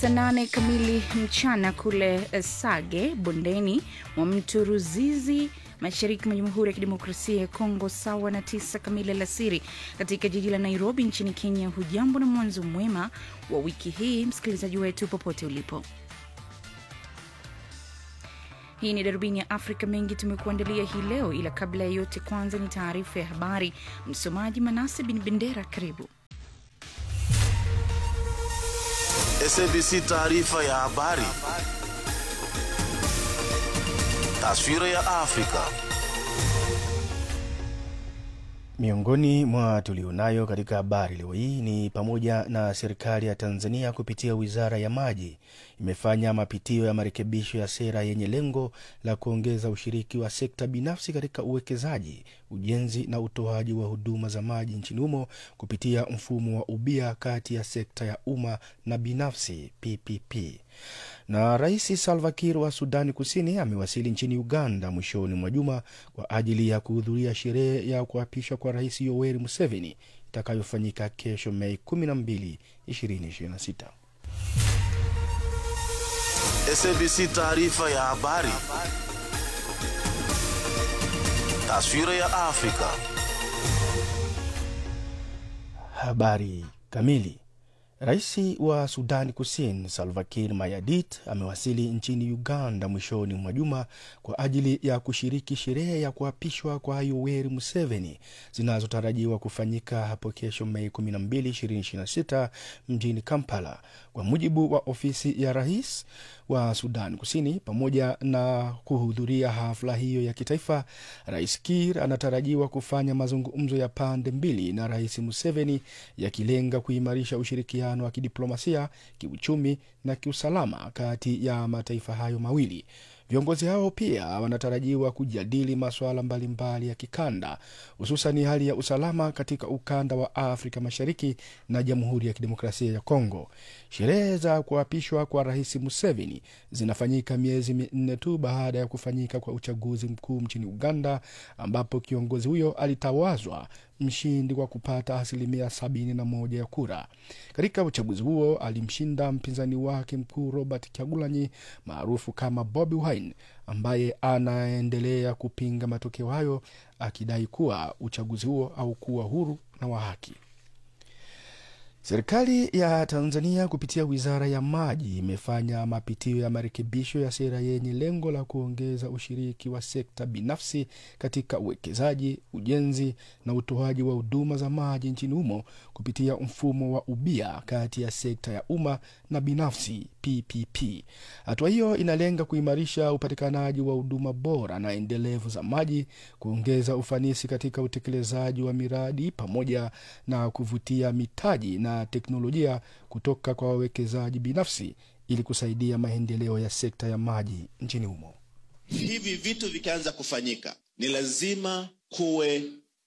Saa nane kamili mchana kule eh, Sage bondeni mwa mto Ruzizi mashariki mwa Jamhuri ya Kidemokrasia ya Kongo, sawa na tisa kamili alasiri katika jiji la Nairobi nchini Kenya. Hujambo na mwanzo mwema wa wiki hii, msikilizaji wetu popote ulipo. Hii ni darubini ya Afrika. Mengi tumekuandalia hii leo, ila kabla ya yote, kwanza ni taarifa ya habari. Msomaji Manase Bin Bendera, karibu. SABC taarifa ya habari. Taswira ya Afrika. Miongoni mwa tulionayo katika habari leo hii ni pamoja na serikali ya Tanzania kupitia wizara ya maji imefanya mapitio ya marekebisho ya sera yenye lengo la kuongeza ushiriki wa sekta binafsi katika uwekezaji, ujenzi na utoaji wa huduma za maji nchini humo kupitia mfumo wa ubia kati ya sekta ya umma na binafsi PPP. Na Rais Salva Kiir wa Sudani Kusini amewasili nchini Uganda mwishoni mwa juma kwa ajili ya kuhudhuria sherehe ya kuapishwa kwa Rais Yoweri Museveni itakayofanyika kesho Mei 12, 2026. SABC taarifa ya habari. Taswira ya Afrika. Habari kamili. Rais wa Sudani Kusini Salva Kiir Mayardit amewasili nchini Uganda mwishoni mwa juma kwa ajili ya kushiriki sherehe ya kuapishwa kwa Yoweri Museveni zinazotarajiwa kufanyika hapo kesho Mei 12, 2026 mjini Kampala, kwa mujibu wa ofisi ya rais wa Sudan Kusini. Pamoja na kuhudhuria hafla hiyo ya kitaifa, Rais Kiir anatarajiwa kufanya mazungumzo ya pande mbili na Rais Museveni yakilenga kuimarisha ushirikiano wa kidiplomasia, kiuchumi na kiusalama kati ya mataifa hayo mawili. Viongozi hao pia wanatarajiwa kujadili masuala mbalimbali ya kikanda, hususan hali ya usalama katika ukanda wa Afrika Mashariki na Jamhuri ya Kidemokrasia ya Kongo. Sherehe za kuapishwa kwa Rais Museveni zinafanyika miezi minne tu baada ya kufanyika kwa uchaguzi mkuu nchini Uganda, ambapo kiongozi huyo alitawazwa mshindi kwa kupata asilimia sabini na moja ya kura. Katika uchaguzi huo alimshinda mpinzani wake mkuu Robert Kyagulanyi maarufu kama Bobi Wine, ambaye anaendelea kupinga matokeo hayo akidai kuwa uchaguzi huo haukuwa huru na wa haki. Serikali ya Tanzania kupitia wizara ya maji imefanya mapitio ya marekebisho ya sera yenye lengo la kuongeza ushiriki wa sekta binafsi katika uwekezaji, ujenzi na utoaji wa huduma za maji nchini humo kupitia mfumo wa ubia kati ya sekta ya umma na binafsi PPP. Hatua hiyo inalenga kuimarisha upatikanaji wa huduma bora na endelevu za maji, kuongeza ufanisi katika utekelezaji wa miradi pamoja na kuvutia mitaji na teknolojia kutoka kwa wawekezaji binafsi ili kusaidia maendeleo ya sekta ya maji nchini humo. Hivi vitu vikianza kufanyika, ni lazima kuwe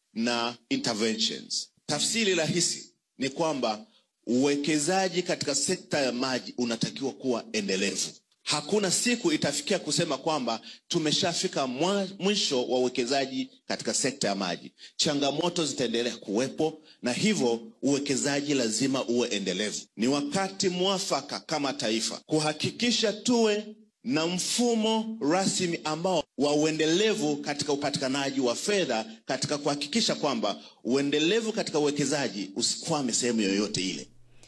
na interventions. Tafsiri rahisi ni kwamba uwekezaji katika sekta ya maji unatakiwa kuwa endelevu. Hakuna siku itafikia kusema kwamba tumeshafika mwisho wa uwekezaji katika sekta ya maji. Changamoto zitaendelea kuwepo, na hivyo uwekezaji lazima uwe endelevu. Ni wakati mwafaka kama taifa kuhakikisha tuwe na mfumo rasmi ambao wa uendelevu katika upatikanaji wa fedha katika kuhakikisha kwamba uendelevu katika uwekezaji usikwame sehemu yoyote ile.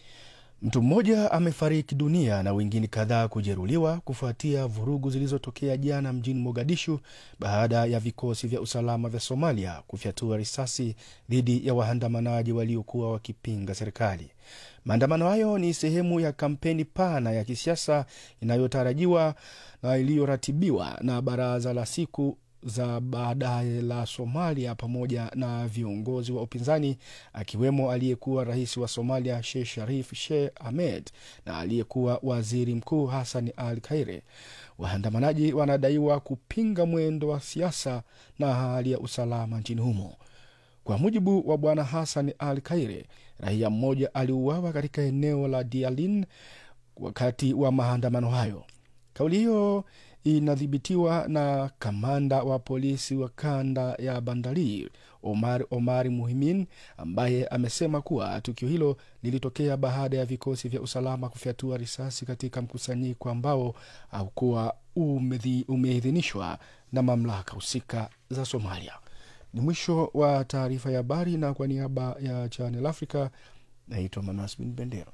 Mtu mmoja amefariki dunia na wengine kadhaa kujeruhiwa kufuatia vurugu zilizotokea jana mjini Mogadishu baada ya vikosi vya usalama vya Somalia kufyatua risasi dhidi ya waandamanaji waliokuwa wakipinga serikali. Maandamano hayo ni sehemu ya kampeni pana ya kisiasa inayotarajiwa na iliyoratibiwa na baraza la siku za baadaye la Somalia pamoja na viongozi wa upinzani akiwemo aliyekuwa rais wa Somalia Sheikh Sharif Sheikh Ahmed na aliyekuwa waziri mkuu Hassan Al Kaire. Waandamanaji wanadaiwa kupinga mwendo wa siasa na hali ya usalama nchini humo. Kwa mujibu wa bwana Hassan Al Kaire, raia mmoja aliuawa katika eneo la Dialin wakati wa maandamano hayo. Kauli hiyo inadhibitiwa na kamanda wa polisi wa kanda ya Bandari Omar Omari Muhimin ambaye amesema kuwa tukio hilo lilitokea baada ya vikosi vya usalama kufyatua risasi katika mkusanyiko ambao haukuwa umedhi- umeidhinishwa na mamlaka husika za Somalia. Ni mwisho wa taarifa ya habari, na kwa niaba ya Channel Africa naitwa Manas Bin Bendera.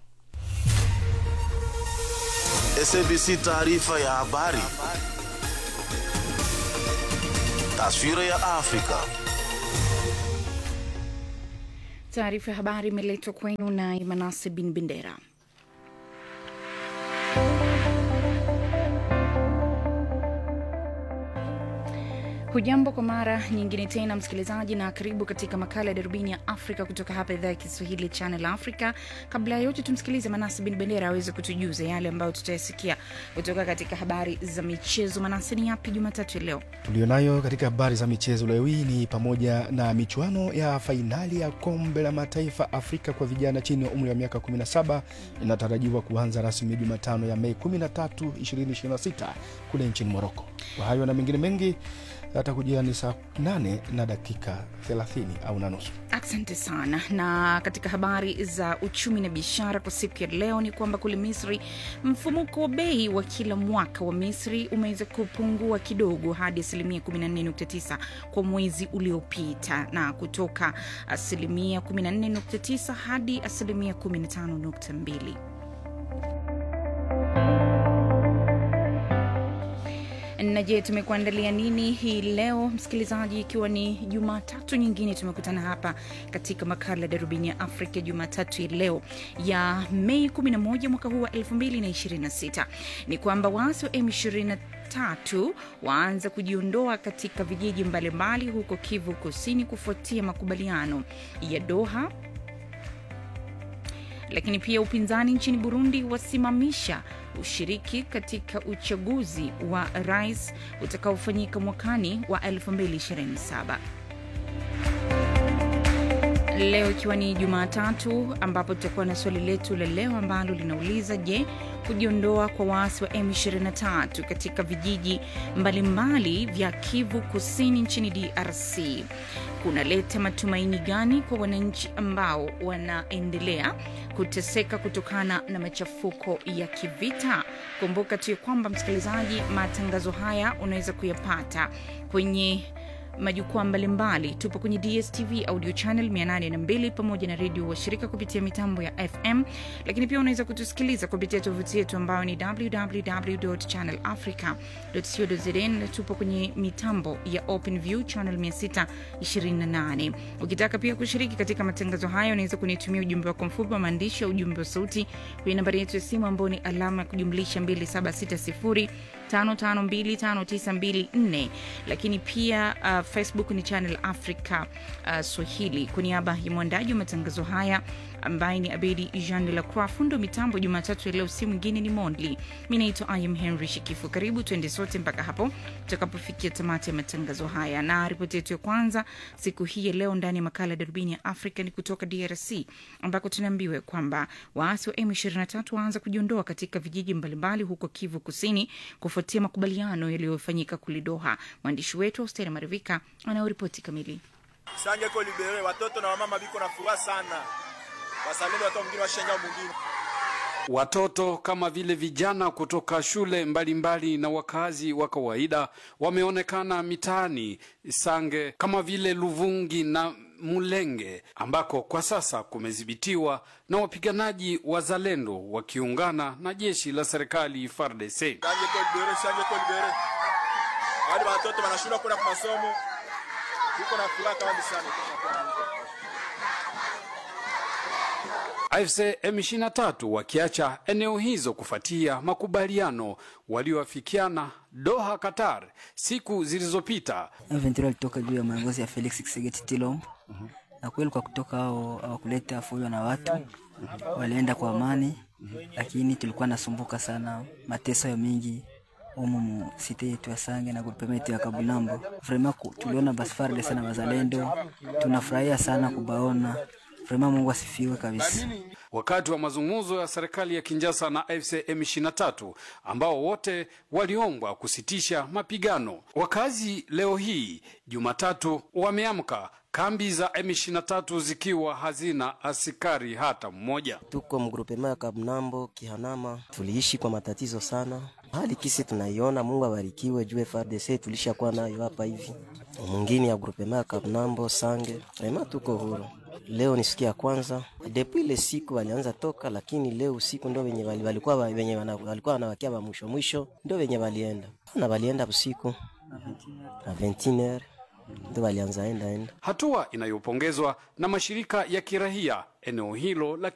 SABC taarifa ya habari. Taswira ya Afrika. Taarifa ya habari imeletwa kwenu na Imanase Bin Bendera. Hujambo kwa mara nyingine tena msikilizaji, na karibu katika makala ya darubini ya Afrika kutoka hapa idhaa ya Kiswahili Channel Africa. Kabla ya yote, tumsikilize Manase Bin Bendera aweze kutujuza yale ambayo tutayasikia kutoka katika habari za michezo. Manase, ni yapi Jumatatu ya leo? Tulionayo katika habari za michezo leo hii ni pamoja na michuano ya fainali ya kombe la mataifa Afrika kwa vijana chini ya umri wa miaka 17 inatarajiwa kuanza rasmi Jumatano ya Mei 13, 2026 kule nchini Moroko. Kwa hayo na mengine mengi atakujia ni saa 8 na dakika 30 au na nusu. Asante sana. Na katika habari za uchumi na biashara kwa siku ya leo ni kwamba kule Misri mfumuko wa bei wa kila mwaka wa Misri umeweza kupungua kidogo hadi asilimia 14.9 kwa mwezi uliopita na kutoka asilimia 14.9 hadi asilimia 15.2. na je tumekuandalia nini hii leo msikilizaji ikiwa ni jumatatu nyingine tumekutana hapa katika makala ya darubini ya afrika jumatatu ya leo ya mei 11 mwaka huu wa 2026 ni kwamba waasi wa m23 tatu waanza kujiondoa katika vijiji mbalimbali huko kivu kusini kufuatia makubaliano ya doha lakini pia upinzani nchini burundi wasimamisha ushiriki katika uchaguzi wa rais utakaofanyika mwakani wa 2027 leo ikiwa ni jumatatu ambapo tutakuwa na swali letu la leo ambalo linauliza je kujiondoa kwa waasi wa m23 katika vijiji mbalimbali vya kivu kusini nchini drc kunaleta matumaini gani kwa wananchi ambao wanaendelea kuteseka kutokana na machafuko ya kivita kumbuka tu ya kwamba msikilizaji matangazo haya unaweza kuyapata kwenye majukwaa mbalimbali tupo kwenye dstv audio channel 802 pamoja na redio washirika kupitia mitambo ya fm lakini pia unaweza kutusikiliza kupitia tovuti yetu ambayo ni www channel africa co na tupo kwenye mitambo ya open view channel 628 ukitaka pia kushiriki katika matangazo hayo unaweza kunitumia ujumbe wako mfupi wa maandishi au ujumbe wa sauti kwenye nambari yetu ya simu ambayo ni alama ya kujumlisha 2760 552594 lakini pia uh, facebook ni channel africa uh, swahili kwa niaba ya mwandaji wa matangazo haya ambaye ni abedi jean de la croix fundo mitambo jumatatu ya leo si mwingine ni mondli mi naitwa im henry shikifu karibu tuende sote mpaka hapo tutakapofikia tamati ya matangazo haya na ripoti yetu ya kwanza siku hii ya leo ndani ya makala ya darubini ya afrika ni kutoka drc ambako tunaambiwa kwamba waasi wa m23 waanza kujiondoa katika vijiji mbalimbali huko kivu kusini kufuatia makubaliano yaliyofanyika kule doha mwandishi wetu austeri marivika anayoripoti kamili sange ko libere watoto na wamama biko na furaha sana wasalendo watu mwingine washenga mwingine Watoto kama vile vijana kutoka shule mbalimbali na wakazi wa kawaida wameonekana mitaani Sange kama vile Luvungi na Mulenge ambako kwa sasa kumedhibitiwa na wapiganaji wazalendo wakiungana na jeshi la serikali FARDC. sange ko libere sange ko libere wale watoto wanashindwa kwenda kwa masomo biko na furaha kama sana AFC M23 wakiacha eneo hizo kufuatia makubaliano walioafikiana Doha, Qatar siku zilizopita. M23 alitoka juu ya maongozi ya Felix Tshisekedi Tshilombo na kweli kwa kutoka hao hawakuleta fujo na watu walienda kwa amani, lakini tulikuwa nasumbuka sana, mateso ya mingi umu mu site yetu ya Sange na grupema yetu ya Kabunambo. Vraiment ku- tuliona basi FARDC na wazalendo, tunafurahia sana kubaona Vraiment Mungu asifiwe kabisa. wakati wa mazungumzo ya serikali ya Kinshasa na AFC M23 ambao wote waliombwa kusitisha mapigano. Wakazi leo hii Jumatatu wameamka kambi za M23 zikiwa hazina askari hata mmoja. Tuko mgrupema ya Kabnambo Kihanama, tuliishi kwa matatizo sana. Hali kisi tunaiona, Mungu abarikiwe juu FARDC tulishakuwa nayo hapa hivi. Mwingine ya grupema ya Kabnambo Sange, rema tuko huru. Leo ni siku ya kwanza depuis ile siku walianza toka, lakini leo usiku ndo wenye wali- walikuwa wa- wenye wana- walikuwa wanawakia wa mwisho mwisho, ndo wenye walienda na walienda usiku na 21h ndo walianza enda enda Hatua inayopongezwa na mashirika ya kirahia eneo hilo la